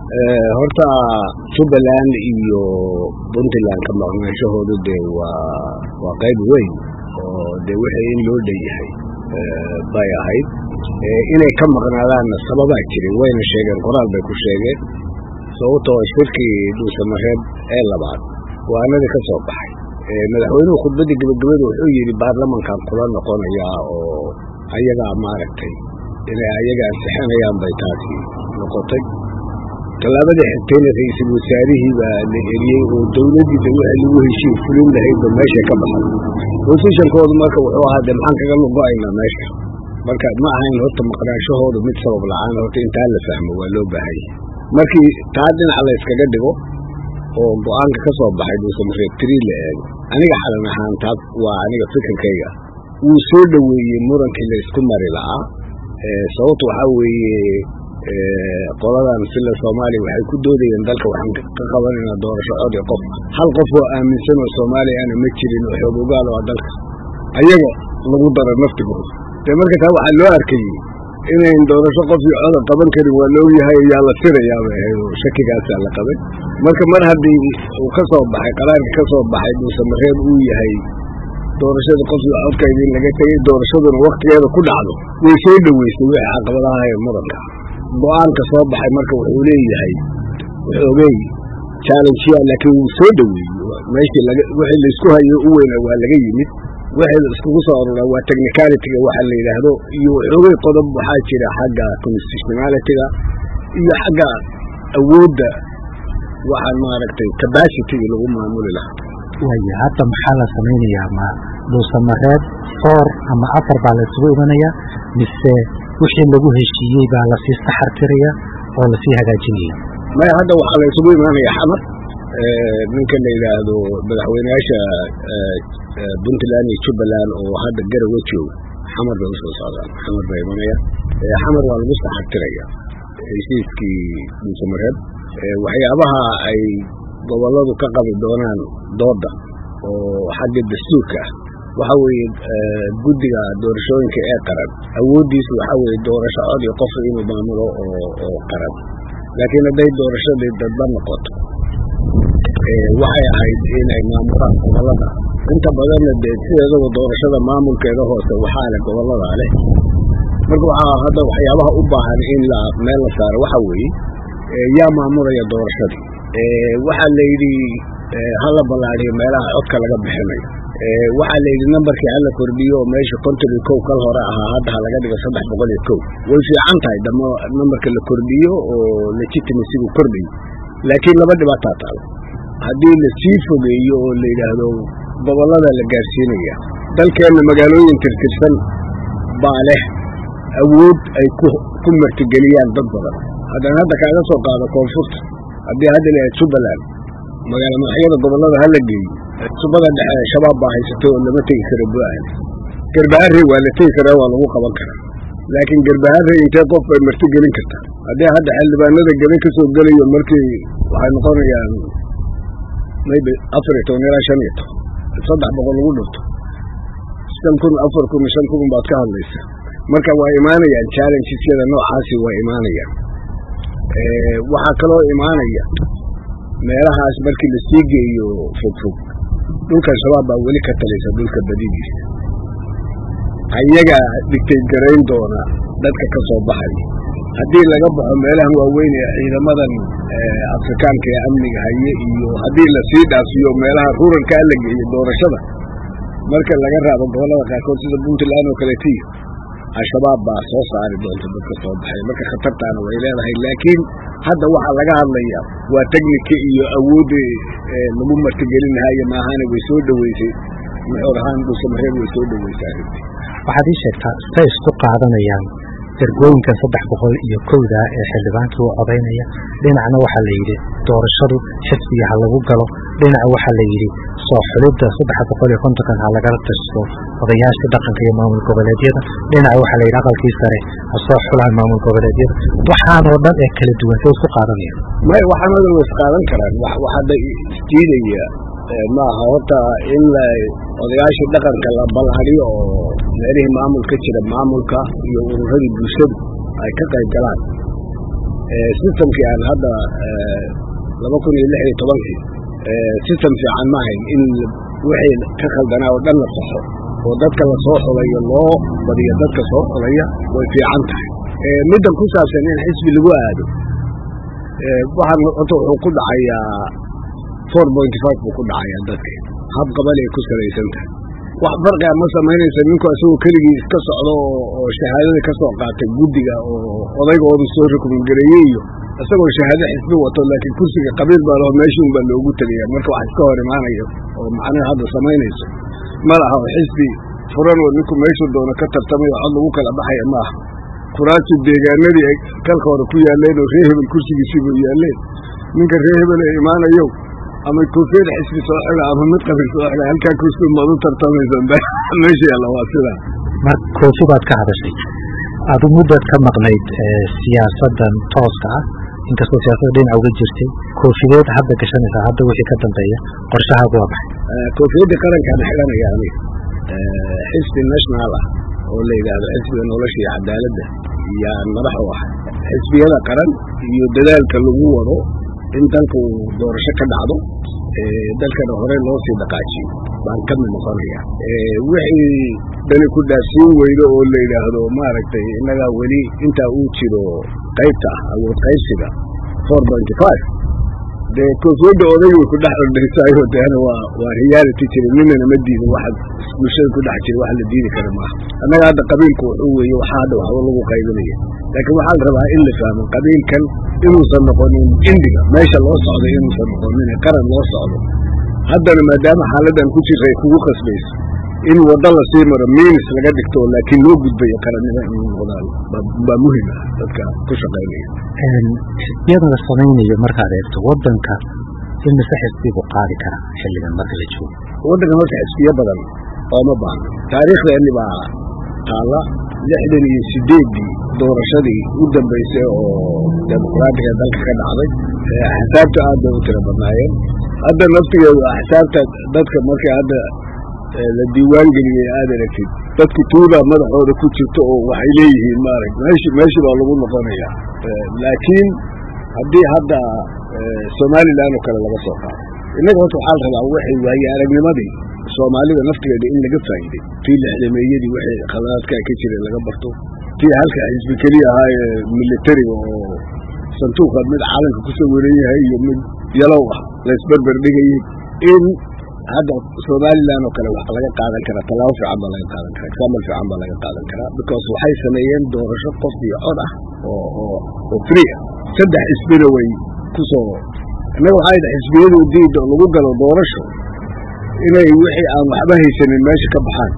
horta jubbaland iyo puntland ka maqnaanshahoodu dee waa waa qayb weyn oo dee wixii in loo dhan yahay bay ahayd inay ka maqnaadaanna sababaa jiray wayna sheegeen qoraal bay ku sheegeen sababtoo shirkii dhuusamareeb ee labaad waanadii ka soo baxay madaxweynuhu khudbaddii gebagabada wuxuu yidhi baarlamankan kula noqonayaa oo ayagaa maaragtay inay ayaga ansixinayaan bay taasi noqotay tallaabadii xigtayna ra-iisul wasaarihii baa la eriyey oo dowladdiida wixii lagu heshiin fulin lahaydba meesha ka baxay bosishankoodu marka wuxuu ahaa dee maxaan kaga lugo-aynaa meesha marka ma ahayn horta maqnaanshahoodu mid sabab la-aan horta intaa la fahmo waa loo baahanya markii taa dhinaca la yskaga dhigo oo go-aanka ka soo baxay dhuusamareeb trii la eego aniga xalan ahaan taas waa aniga fikirkayga wuu soo dhoweeyey murankii la isku mari la'aa sababtu waxaa weeye qoladan sila soomaaliya waxay ku doodayeen dalka waxaan ka qabanaynaa doorasho cod ee qof hal qof oo aaminsan oo soomaaliya ana ma jirin oo xoog ogaal oo dalka ayaga lagu daro naftigooda dee marka taa waxaa loo arkayey inayn doorasho qof iyo coda qaban karin waa la ogyahay yaa la sirayaa bay ahayd oo shakigaasaa la qabay marka mar haddii uu ka soo baxay qaraarka ka soo baxay dhuusamareeb uu yahay doorashada qof iyo codka idin laga tegay doorashaduna waktigeeda ku dhacdo way soo dhoweysay wixii caqabadaha ee muranka go-aanka soo baxay marka wuxuu leeyahay xoogey challengeya laakiin wuu soo dhoweeyey meeshii wixii laisku hayo u weyna waa laga yimid wixii la iskugu soo aruraa waa technicalityga waxa la yidhaahdo iyo xoogay qodob waxaa jira xagga constitutionalityga iyo xagga awoodda waxaan maaragtay capacityga lagu maamuli lahaa waaya hadda maxaa la samaynayaa ma dhuusamareeb foor ama afar baa la isugu imanaya mise wixii lagu heshiiyey baa lasii saxartiraya oo lasii hagaajinaya maya hadda waxaa la isugu imaanaya xamar ninka la yidhaahdo madaxweyneyaasha puntland iyo jubbaland oo hadda garawa jooga xamar bay usoo socdaan xamar baa imanaya xamar waa lagu saxartiraya heshiiskii dhuusamareeb waxyaabaha ay gobolladu ka qabi doonaan dooda oo xagga dastuurka ah waxa weeye guddiga doorashooyinka ee qaran awooddiisu waxaa weeye doorasho cod iyo qof inuu maamulo oo oo qaran laakiin hadday doorashadii dadba noqoto waxay ahayd inay maamulaan gobollada inta badanna dee sideedaba doorashada maamulkeeda hoose waxaa leh gobolladaa leh marka waxaa hadda waxyaabaha u baahan in la meel la saaro waxa weeye yaa maamulaya doorashadii waxaa la yidhi hala ballaadiyo meelaha codka laga bixinayo waxaa la yidhi nambarkii hala kordhiyo oo meesha konton iyo kow kal hore ahaa hadda ha laga dhigo saddex boqol iyo kow way fiican tahay dama nambarka la kordhiyo oo legitimacygu kordhayo laakiin laba dhibaataa taalo haddii la sii fogeeyo oo la yidhaahdo gobollada la gaarsiinaya dalkeenna magaalooyin tirtirsan baa leh awood ay ku martigeliyaan dad badan haddana hadda kaaga soo qaado koonfurta haddii hadda la jubbaland magaala madaxyada gobollada hala geeyo subada dhexe shabaab baa haysatay oo lama tegi karo buahan garbaharey waa la tegi karaa waa lagu qaban karaa laakiin garbaharey intee qof bay marti gelin kartaa haddii hadda xildhibaanada gabay ka soo gelayo markii waxay noqonayaan maybe afar iyo toban ilaa shan iyo toban saddex boqol lagu dhunto shan kun afar kun shan kun baad ka hadlaysa marka waa imaanayaan challengesyada noocaasi waa imaanayaan waxaa kaloo imaanaya meelahaas markii la sii geeyo fogfog dhulka shabaab baa weli ka talaysa dhulka badidiisa ayaga dhigtay garayn doona dadka ka soo baxaya haddii laga baxo meelahan waaweyn ee ciidamadan afrikaanka ee amniga haye iyo haddii lasii dhaafiyo meelaha ruralkaa la geeyo doorashada marka laga raabo gobollada qaarkood sida puntland oo kaleetiyo al-shabaab baa soo saari doonta dadka soo baxay marka khatartaana way leedahay laakiin hadda waxaa laga hadlaya waa technika iyo awoodda lagu martigelin lahaaya maahane way soo dhoweysay muxuur ahaan dhuusamareeb way soo dhoweysay arrintii waxaad ii sheegtaa say isku qaadanayaan ergooyinkan saddex boqol iyo kowda ee xildhibaankii u codaynaya dhinacna waxaa la yidhi doorashadu xisbiga ha lagu galo dhinaca waxaa la yidhi soo xulidda saddex boqol iyo kontonkan ha lagala tashto odayaasha dhaqanka iyo maamul goboleedyada dhinaca waxaa la yidhi aqalkii sare ha soo xulaan maamul goboleedyada waxaanoo dhan ee kala duwan say isku qaadanayaan may waxaanadan way isqaadan karaan wax hadda isdiidaya maaha horta in la odayaashii dhaqanka la ballaadiyo oo meelihii maamul ka jira maamulka iyo ururadii bulshadu ay ka qayb galaan systemkii aan hadda laba kun iyo lix iyo tobankii system fiican ma ahayn in wixii ka khaldanaa oo dhan la saxo oo dadka la soo xulayo loo badiyo dadka soo xulaya way fiican tahay middan ku saabsan in xisbi lagu aado waxaan horta wuxuu ku dhacayaa four pointy five buu ku dhacayaa dadka hab qabal ay ku salaysan tahay wax farqiga ma samaynaysa ninku isagoo keligii iska socdo oo shahaadada ka soo qaatay guddiga oo odaygoodu soo rukumangareeyey iyo isagoo shahaado xisbi wato laakiin kursiga qabiil baa laho meeshii un baa loogu tegaya marka wax iska hor imaanayo oo macnaha hadda samaynayso ma laha oo xisbi furan oo ninku meeshuu doono ka tartamayo cod lagu kala baxaya ma aha kuraasi deegaanadii ay kalka hore ku yaaleen oo ree hebel kursigiisiiba yaaleen ninka ree hebel ee imaanayo ama koofiyad xisbi soo xida ama mid qabiil soo xida halkaa kursi maad u tartamaysa meesha yaalla waa sidaa mar koofi baad ka hadashay adu muddaad ka maqnayd siyaasaddan tooska ah inkastoo siyaasadda dhinaca uga jirtay koofideed hadda gashanaysaa hadda wixii ka dambeeya qorshahaagu waa maxay koofiyadda qarankaan xidhanaya aniga xisbi national ah oo la yidhaahdo xisbiga nolosha iyo cadaaladda yaan madax u ahay xisbiyada qaran iyo dadaalka lagu wado in dalka uu doorasho ka dhacdo dalkana hore loo sii dhaqaajiyo baan ka mid noqonaya wixii dani ku dhaafsiin weydo oo la yidhaahdo maaragtay innagaa weli intaa uu jiro qaybta ah awood qaybsiga four pointy five dee koofiyadda odayga way ku dhex ordhaysaayo deena waa waa reality jira ninana ma diidin waxa bulshada ku dhex jira wax la diidi kara maaha annaga hadda qabiilku wuxuu weeye waxaa hadda waxba lagu qaybinaya laakiin waxaa la rabaa in la fahmo qabiilkan inuusan noqonin indiga meesha loo socdo inuusan noqonin qaran loo socdo haddana maadaama xaaladdan ku jirta ay kugu qasbayso in waddo lasii maro miinis laga dhigto laakiin loo gudbayo qarannimo inuu noqdaan baa muhim ah dadka ku shaqaynaya xisbiyada la samaynayo markaad eegto waddanka in mise xisbigu qaadi kara xilligan marka la joogo waddankan horta xisbiyo badan ooma baahno taariikhdeeni baa taalla lixdan iyo sideeddii doorashadii u dambaysay oo dimuqraatiga dalka ka dhacday axsaabta aad bay u tiro badnaayeen hadda naftigeedu axsaabta dadka markay hadda la diiwaan geliyey aad aragtid dadku tuudaa madaxooda ku jirto oo waxay leeyihiin maarag meeshi meeshi baa lagu noqonaya laakiin haddii hadda somalilan oo kale laga soo qaado innaga horta waxaa la rabaa waxay waaye aragnimadii soomaalida naftigeeda in laga faa'iiday tii lixdameeyadii waxay khaladaadkaa ka jira laga barto tii halka xisbi keliya ahaa ee militariga oo santuuqa mid caalamka ku sawiran yahay iyo mid yalow ah laysberber dhigayay in hadda somalilan oo kale wax laga qaadan karaa tallaabo fiican baa laga qaadan karaa examal fiican baa laga qaadan karaa because waxay sameeyeen doorasho qof iyo cod ah oo oo oo free ah saddex xisbina way ku soo innaga waxay dhahay xisbiyadu diida lagu galo doorasho inay wixii aan waxba haysanin meesha ka baxaan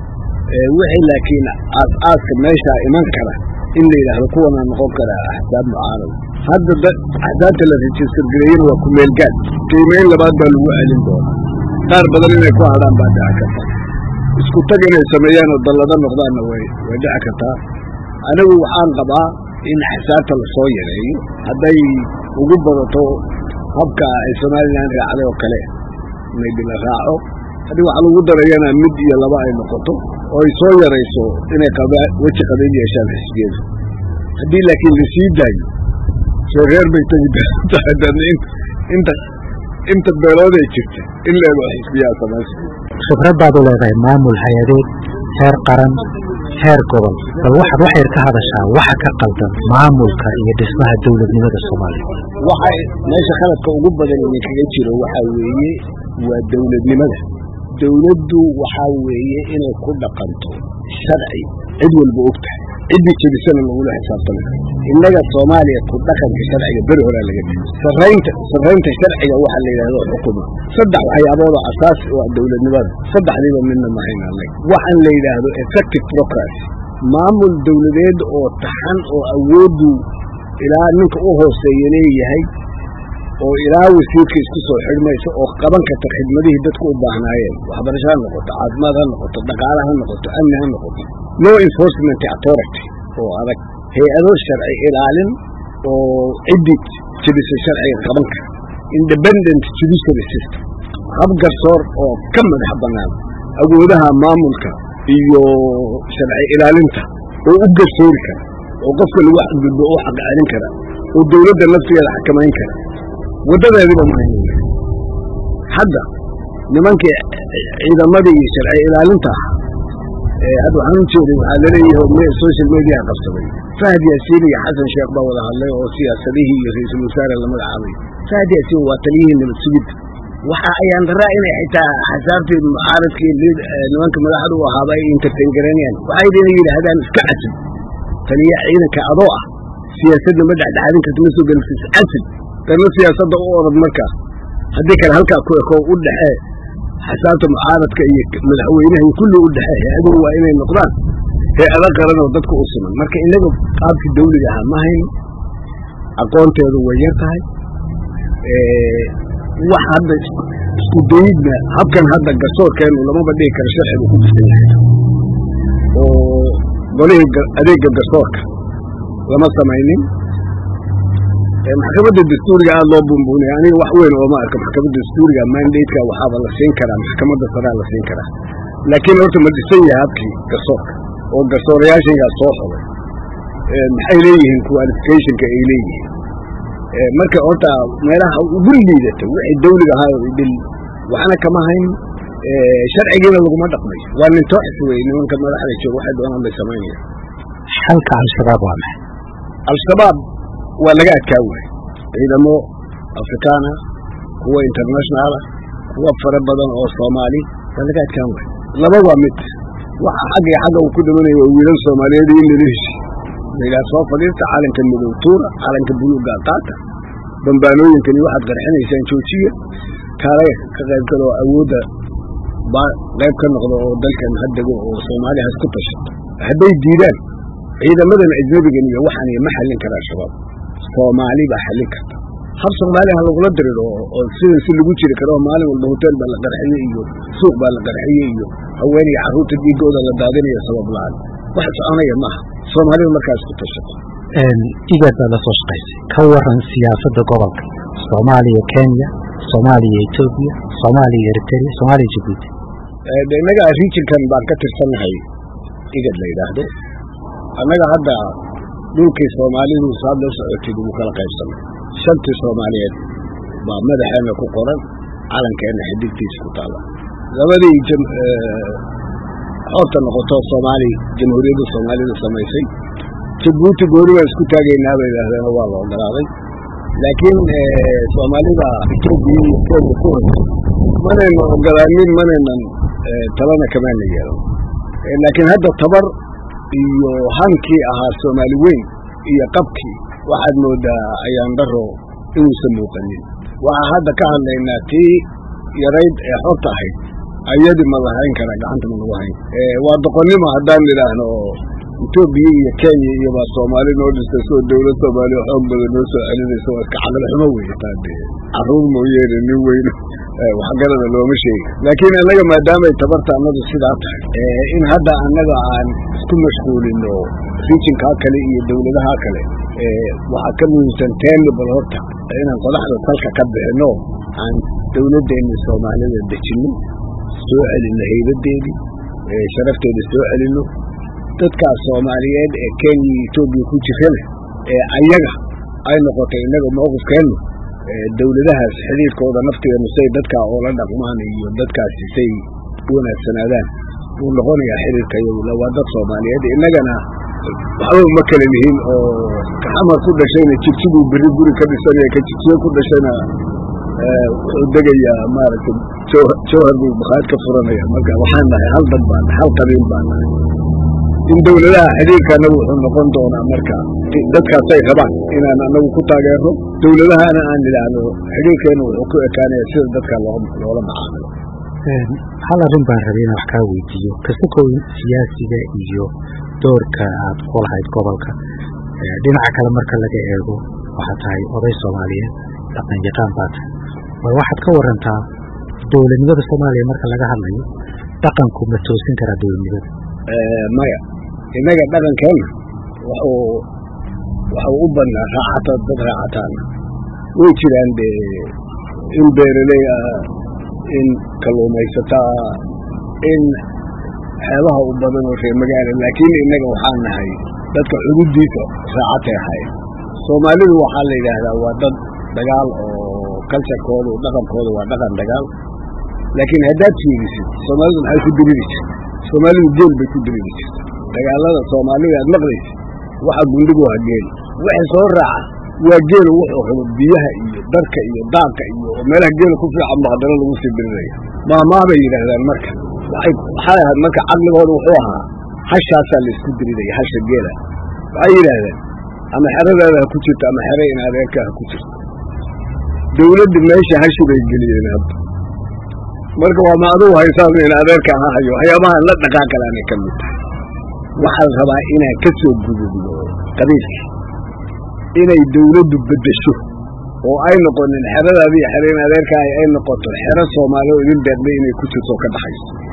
wixii laakiin aas-aaska meeshaa iman kara in la yidhaahdo kuwanaa noqon karaa axsaab mucaarada hadda axsaabta la register gareeyana waa kumeelgaad qiimeyn labaad baa lagu celin doonaa qaar badan inay ku hadhaan baa dhici karta isku tag inay sameeyaan oo dallado noqdaanna way way dhici kartaa anigu waxaan qabaa in axsaabta lasoo yareeyo hadday ugu badato habka ay somalilan raacday oo kale maybe la raaco haddii waxa lagu darayana mid iyo laba ay noqoto oo ay soo yarayso inay weji qabiil yeeshaan xisbiyadu haddii laakiin lasii daayo soo reer bay tegi tahay inta inta beelood ay jirta in leego xisbiyaa samaysa khibrad baad u leedahay maamul hay-adeed heer qaran heer gobol bal waxaad wax yar ka hadashaa waxa ka qaldan maamulka iyo dhismaha dowladnimada soomaaliya waxay meesha khaladka ugu badan idinkaga jiro waxaa weeye waa dowladnimada dowladdu waxaa weeye inay ku dhaqanto sharci cid walba og tahay ciddii jebisana lagula xisaabtami karo innaga soomaaliya ku dhaqanka sharciga beri horaa laga dhigi saraynta sarraynta sharciga waxaa la yidhahdo xukuma saddex waxyaabooda asaasi oo dowladnimada saddexdiiba midna mahayna annaga waxaan la yidhaahdo effective procracy maamul dowladeed oo taxan oo awooddu ilaa ninka u hooseeya leeyahay oo ilaa wasiirka isku soo xidhmaysa oo qaban karta khidmadihii dadku u baahnaayeen waxbarasho ha noqoto caafimaad ha noqoto dhaqaale ha noqoto amni ha noqoto law enforcement authority oo adag hay-ado sharci ilaalin oo ciddii jebisa sharciga qaban kara independent judiciary system hab garsoor oo ka madax bannaan awoodaha maamulka iyo sharci ilaalinta oo u garsoori kara oo qofka lagu xadgudbo u xaq celin kara oo dawladda naftigeeda xakamayn kara waddadeediba mahayn hadda nimankii ciidamadii iyo sharci ilaalinta ahaa hadda waxaan u jeeday waxaa laleeyahay social media qabsaday fahad yaasiin iyo xasan sheekh baa wada hadlay oo siyaasadihii iyo ra-iisul wasaare la magacaabay fahad yaasiin waa taliyihii nabad sugidda waxa ayaan daraa inay xitaa xasaabtii mucaaradkii nimanka madaxda u ahaaba ay entertain garanayaan waxay inay yidhaahdaan iska casib taliya ciidanka adoo ah siyaasadda ma dhexdhexaadin karta ma soo gelisis casib darna siyaasadda u orod markaa haddii kale halkaa ku eko u dhexee xasaabta mucaaradka iyo madaxweynaha iyo kulli u dhexee hay-aduhu waa inay noqdaan hay-ada qaran oo dadka u siman marka inaga qaabkii dawliga ahaa ma hayno aqoonteedu way yar tahay wax hadda isku dayidna habkan hadda garsoorkeenu lamaba dhigi karo sharcigu ku dhisan yahay oo golihii adeega garsoorka lama samaynin maxkamadda dastuuriga aada loo buunbuunaya aniga wax weyn ooma arka maxkamadda dastuuriga mandateka waxaaba la siin karaa maxkamadda saraa la siin karaa laakiin horta ma dhisan yahay habkii garsoorka oo garsoorayaashangaa soo xogay maxay leeyihiin qualificationka ay leeyihiin marka horta meelaha ugu liidata wixii dawliga ahaa oo idil waxna kama hayn sharcigiina laguma dhaqmayo waa nin tooxis wey nimanka madaxda jooga waxay doonaan bay samaynayaan xalka al-shabaab waa maxay al-shabaab waa laga adkaa waay ciidamo afrikaana kuwa internationaala kuwa fara badan oo soomaali waa laga adkaan waay laba waa mid waxa xagga xagga uu ku dhimanayo waa wiilal soomaaliyeed in lala heshi layidhaha soo fadhiista calanka madow tuura calanka buluuga qaata bambaanooyinkani waxaad qarxinaysaan joojiya kaale ka qayb galo oo awoodda baa qayb ka noqdo oo dalkan haddego oo soomaaliya has ku tashato hadday diidaan ciidamadan ajnabigan iyo waxaan ma xallin kara al-shabaab soomaali baa xallin karta hab soomaaliya ha lagula diriro oo sidan si lagu jiri karo oo maalin walba hotel baa la qarxiye iyo suuq baa la qarxiye iyo haween iyo carruurta dhiigooda la daadinayo sabab la-aan wax soconaya maaha soomaalida markaas ku tashato igaad baad la soo shaqaysay ka waran siyaasadda gobolka soomaaliya kenya soomaaliya etoobiya soomaaliya eritrea soomaaliya jabuuti innaga regionkan baan ka tirsannahay igad la yidhaahdo annaga hadda dhulkii soomaalidu saad la socotid ugu kala qaybsanay shantii soomaaliyeed baa madaxeenna ku qoran calankeenna xidigtiisa ku taala labadii xoorta noqoto soomaali jamhuuriyadda soomaalida samaysay jabuuti goori baan isku taagaynaa bay yidhaahdeen oo waa la ogolaaday laakiin soomaalida etoobiya iyo kenya ku hoysa manayna ogolaanin manaynan talana kamaana yeelan laakiin hadda tabar iyo hankii ahaa soomaali weyn iyo qabkii waxaad moodaa ayaan daro inuusan muuqanin waxaa hadda ka hadlaynaa tii yarayd ee xorta ahayd ayadi ma lahayn kara gacanta ma lagu hayn waa doqonnimo haddaan idhaahno oo etoobiya iyo kenya iyo baa soomaali noo dhistay soo dawlad soomaaliya xoog badan noo soo celinaysa waa iska caqli xumo wey taade carruur mooyeene nin weyno waxgarada looma sheegi laakiin annaga maadaamay tabarta annadu sidaa tahay in hadda annaga aan isku mashquulino rijinkaa kale iyo dawladaha kale waxaa ka muhiimsan teeni bal horta inaan qodaxda salka ka bixino aan dawladdeeni soomaalida dejinno soo celinno haybadeedii sharafteeda soo celinno dadkaas soomaaliyeed ee kenya iyo etoobiya ku jirana ee ayaga ay noqotay innaga mawqifkeennu dawladahaas xidhiirkooda naftigeenu say dadkaa oola dhaqmaan iyo dadkaasi say u wanaagsanaadaan wuu noqonayaa xidhiirka iyagula waa dad soomaaliyeed innagana waxba uma kala lihin oo kaxamar ku dhashayna jigjiguu berri guri ka dhisanaya ka jigjiye ku dhashayna wuxuu degayaa maaragtay jawhar buu bakhaad ka furanaya marka waxaan nahay hal dad baan hal qabiil baan nahay in dawladaha xidhiirka anagu wuxuu noqon doonaa marka dadkaasay rabaan inaan anagu ku taageerno dawladahana aan idhaahdo xidhiirkeena wuxuu ku ekaanaya sida dadka loola macaamilo hal arrin baan rabay inaan wax kaa weydiiyo kasakow siyaasiga iyo doorka aad ku lahayd gobolka dhinaca kale marka laga eego waxaad tahay oday soomaaliyeed dhaqan yaqaan baa tahay bal waxaad ka warantaa dowladnimada soomaaliya marka laga hadlayo dhaqanku ma toosin karaa dowladnimada maya innaga dhaqankeenna wuxuu waxuu u badnaa raacata dad raacataana way jiraan dee in beeraley ah in kalluumaysataa in xeebaha u badan oo reer magaala laakiin innaga waxaan nahay dadka xuduuddiisa raacatay ahayn soomaalidu waxaa la yidhaahdaa waa dad dagaal oo culturekoodu dhaqankooda waa dhaqan dagaal laakiin haddaad fiirisid soomaalidu maxay ku diriri jirta soomaalidu geel bay ku diriri jirta dagaalada soomaalida aad maqlaysid waxa gundhigu waa geel waxa soo raaca waa geelu wuxuu xubo biyaha iyo darka iyo daanka iyo meelaha geela ku fiican ba haddana lagu sii diriraya maahmaah bay yidhaahdaan marka waxay waxay ahayd marka caqligooda wuxuu ahaa hashaasaa laysku diriraya hasha geela waxay yidhaahdeen ama xeradaada ha ku jirto ama xere in adeerka ha ku jirto dawladda meesha hashi bay geliyeen hadda marka waa ma adugu haysaan in adeerka ha hayo waxyaabahan la dhaqaaqalaanay ka mid tahay waxaa la rabaa inaan ka soo gudubno qabiilkii inay dawladdu beddesho oo ay noqonin xeradaadii xereen adeerkaahi ay noqoto xero soomaali oo idin deeqday inay ku jirto oo ka dhaxayso